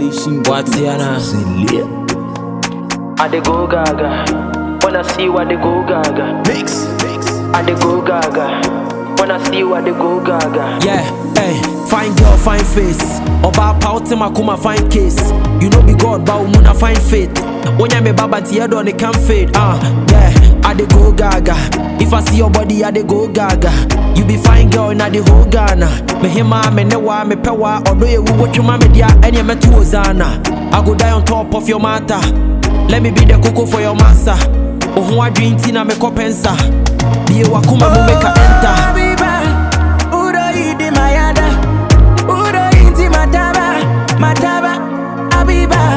Nation. Watiana. I dey go gaga. Wanna see what they go gaga. Mix, mix. I dey go gaga. Wanna see what they go gaga. Yeah, hey, fine girl, fine face. Oba pauti makuma fine case. You know be God, but umuna fine faith. When ya me baba tiedo on it can fade. Ah, uh, yeah, I dey go gaga. If I see your body, I dey go gaga. You be fine girl in the whole Ghana. Me hima, me newa, me pewa. Although you watch your mommy dia, any me tu ozana. I go die on top of your matter. Let me be the cocoa for your massa. Oh, I drink tina me kopensa. Be a wakuma mu make a enter. Abiba, Udo idi mayada, Udo inti mataba, mataba, Abiba,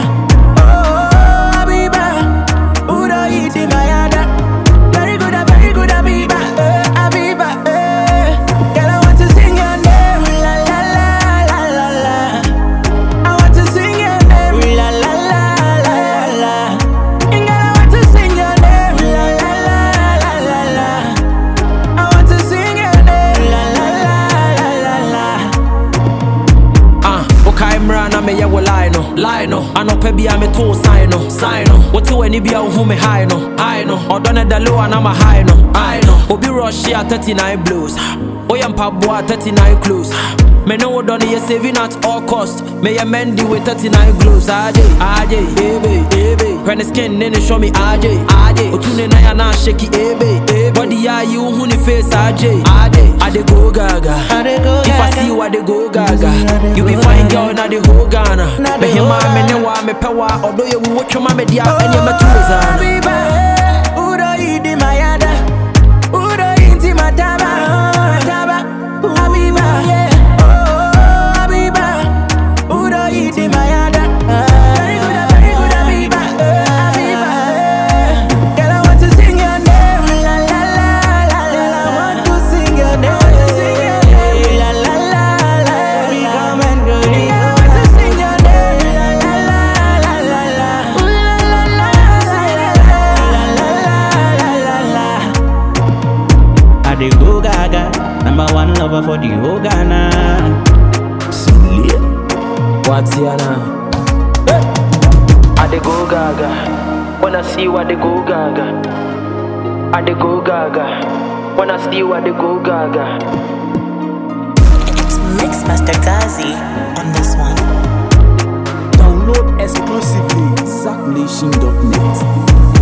oh Abiba, Udo idi mayada, very good, very good Abiba, eh, Abiba, eh. Girl I want to sing your name, la la la la la la. I want to sing your name, la la la la la la. And girl I want to sing your name, la la la la la la. I want to sing your name, la la la la la la. Ah, okay, mra na me ye wo lie no, lie no. Anope bia me to sign no, sign no. Wote wani bia wo hu me high no, high no. Odo na da low na ma high no, high no. Obi rush here 39 blues. Oya mpaboa 39 close. Me know what done you saving at all cost. Me ye mendy with 39 glows. Aje, aje, ebe, ebe. When the skin then show me aje, aje. Otune na ya na shaky ebe, ebe. Body ya you hu ni face aje, aje. Ade go gaga. I dey go If I gaga. see you, I dey go gaga. I dey You be go fine gaga. girl, na the whole Ghana. Na Me the hima, whole me Ghana. newa, me pewa. Although you watch your mama dia, and you me too zana. Abiba, Udo idi mayada, Udo inti mataba, mataba, Abiba, oh Abiba, Udo idi mayada. Very good, very good Abiba, eh, Abiba. eh. Girl, I want to sing your name, la la la la la. I want to sing your name, la la la la la. Come and go, girl, I want to sing your name, la la la la la la. Ooh, la la la la la la la la la. I dey go gaga, number one lover for the whole Ghana. Watiana. I dey go gaga. Wanna see what they go gaga. I dey go gaga. Wanna see what they go gaga. It's Mixmaster Gazi on this one. Download exclusively. ZackNation.net.